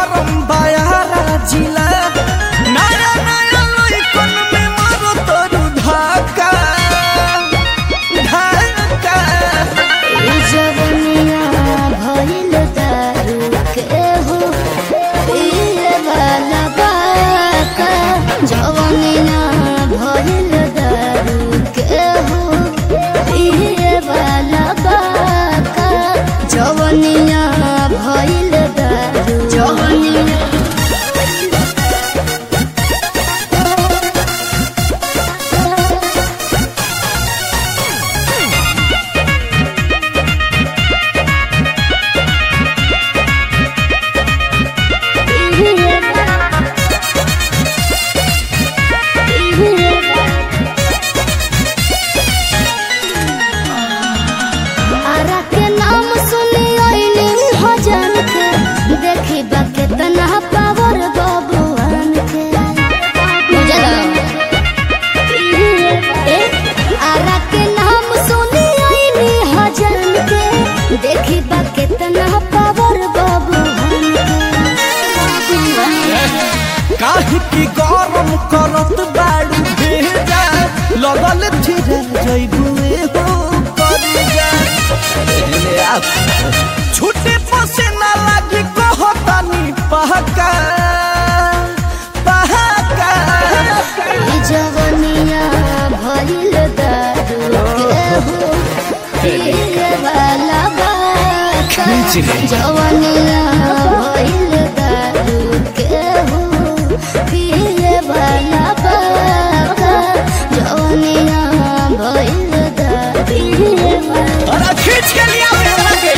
गरम बायारा जिला नया नया लइकन में मारो तोरू धाका धाका जवनिया भइल दारू के हो पिए वाला बाका जवनिया भइल दारू के हो पिए वाला बाका जवनिया भइल दारू जवनिया आरा के नाम सुनी आइली हजान के देखी बा केतना पावर बबुआन के बुझला ए आरा के नाम सुनी आइली हजान के देखी बा केतना पावर बबुआन के काहे की गरम करत बाड़ू भेजा लगल थिरे जइबुए हो करी जा एने आ छुटे पसीना लागी कहतानी पहका पहका ई जवनिया भइल दारू के हो पिए वाला बाका खींच ले। जवनिया भइल दारू के हो पिए वाला बाका जवनिया भइल दारू पिए वाला अरे खींच के लिया हमरा के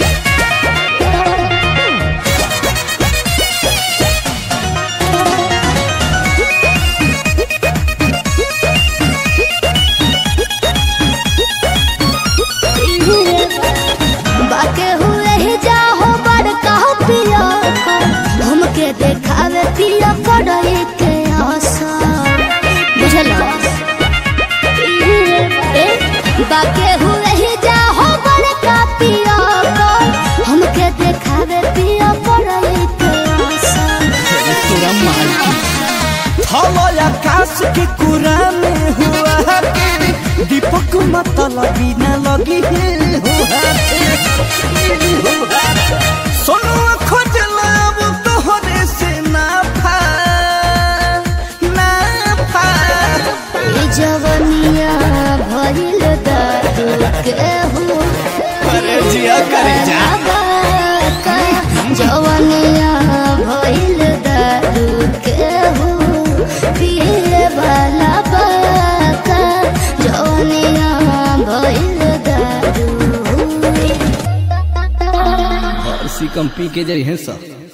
बाके हुए ही जाहो बड़का पिया हमके देखावे पिया पड़े के आशा बुझल ए बाके हुए ही जाहो बड़का पिया हमके देखावे पिया पड़े के आशा तोरा मालकी थलो आकाश के कुरा में हुआ के दीपक मतलब न लगी है हुआ सोनू खोज लाब तोहरे से ना फा ना फा ई जवनिया भइल दारू के हो अरे जिया करे जा। बाका, जवनिया भइल दारू के हो पिए वाला बाका जवनिया भइल दारू और सी कंपनी के जरिए सब